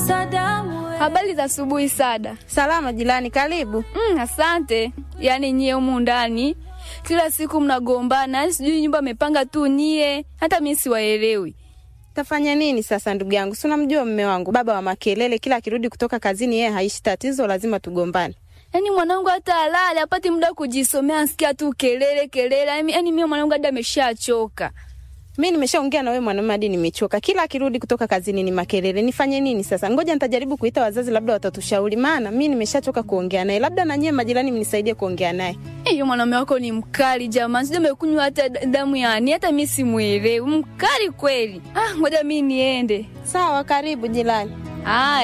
Habari za asubuhi Sada. Salama jirani, karibu. Mm, asante. Yaani nyie humu ndani kila siku mnagombana, yaani sijui nyumba amepanga tu nyie, hata mimi siwaelewi. Tafanya nini sasa ndugu yangu? Si unamjua mume wangu, baba wa makelele, kila akirudi kutoka kazini yeye haishi tatizo, lazima tugombane. Yaani mwanangu hata alale apati muda kujisomea, ansikia tu kelele kelele. Yaani yaani mimi mwanangu hadi ameshachoka. Mi nimeshaongea na wewe mwanamume hadi nimechoka. Kila akirudi kutoka kazini ni makelele. Nifanye nini sasa? Ngoja nitajaribu kuita wazazi, labda watatushauri, maana mi nimeshachoka kuongea naye. Labda na nyie majirani mnisaidie kuongea naye. Hiyo mwanaume wako ni mkali jamani, sijui amekunywa hata damu yani, hata mimi simuelewi. Mkali kweli. Ah, ngoja mimi niende. Sawa, karibu jirani. Haya.